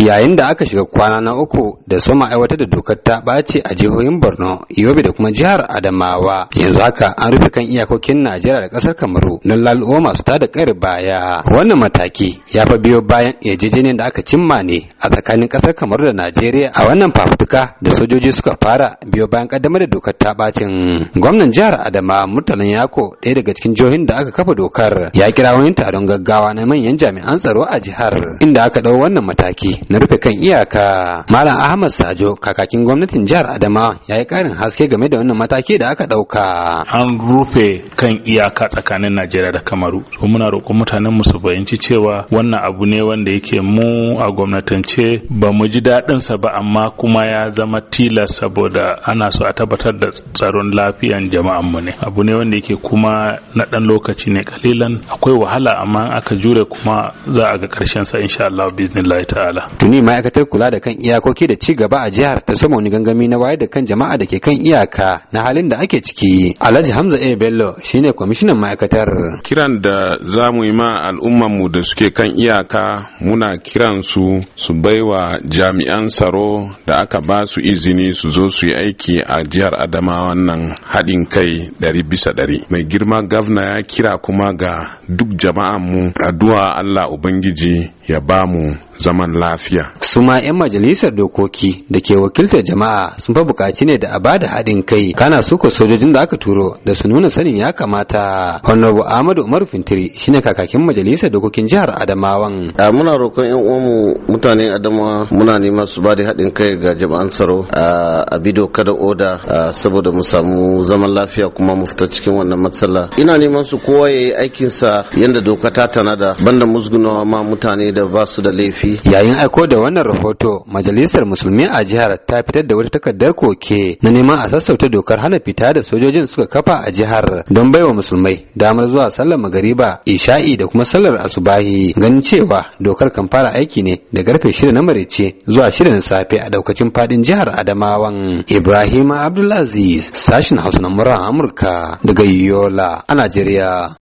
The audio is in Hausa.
yayin da aka shiga kwana na uku da soma aiwatar da dokar ta ɓace a jihohin borno yobe da kuma jihar adamawa yanzu haka an rufe kan iyakokin najeriya da ƙasar kamaru don lalubo masu tada ƙayar baya wannan mataki ya fa biyo bayan yarjejeniyar da aka cimma ne a tsakanin ƙasar kamaru da najeriya a wannan fafutuka da sojoji suka fara biyo bayan ƙaddamar da dokar ta ɓacin gwamnan jihar adamawa murtalan yako ɗaya daga cikin jihohin da aka kafa dokar ya kira wani taron gaggawa na manyan jami'an tsaro a jihar inda aka ɗau wannan mataki na rufe kan iyaka malam ahmad sajo kakakin gwamnatin jihar adamawa ya yi karin haske game da wannan mataki da aka ɗauka an rufe kan iyaka tsakanin najeriya da kamaru so muna roƙon mutanen mu su fahimci cewa wannan abu ne wanda yake mu a gwamnatance ba mu ji daɗinsa ba amma kuma ya zama tilas saboda ana so a tabbatar da tsaron lafiyan jama'an mu ne abu ne wanda yake kuma na ɗan lokaci ne kalilan akwai wahala amma aka jure kuma za a ga ƙarshen sa insha Allah biznillahi ta'ala tuni ma'aikatar kula da kan iyakoki da ci gaba a jihar ta sama wani gangami na wayar da kan jama'a da ke kan iyaka na halin da ake ciki alhaji hamza a bello shine kwamishinan ma'aikatar kiran da za mu yi ma al'umman mu da suke kan iyaka muna kiran su su baiwa jami'an tsaro da aka ba su izini su zo su yi aiki a jihar adamawa nan haɗin kai ɗari bisa ɗari mai girma gavna ya kira kuma ga duk jama'an mu addu'a allah ubangiji ya ba mu zaman lafiya. su ma 'yan majalisar dokoki da ke wakiltar jama'a sun fa bukaci ne da a bada haɗin kai kana suko sojojin da aka turo da su nuna sanin ya kamata honorable ahmadu umaru fintiri shine kakakin majalisar dokokin jihar adamawan a muna roƙon 'yan uwanmu mutanen adamawa muna neman su bada haɗin kai ga jama'an tsaro a bi doka da oda saboda mu samu zaman lafiya kuma mu fita cikin wannan matsala ina neman su kowa ya yi aikinsa yadda doka ta tanada banda musgunawa ma mutane da ba su da laifi yayin aiko da wannan rahoto majalisar musulmi a jihar ta fitar da wata takardar koke na neman a sassauta dokar hana fita da sojojin suka kafa a jihar don baiwa musulmai damar zuwa sallar magariba isha'i da kuma sallar asubahi ganin cewa dokar kan fara aiki ne da karfe shida na maraice zuwa shida na safe a daukacin fadin jihar adamawan ibrahim abdulaziz sashin hausa na amurka daga yola a najeriya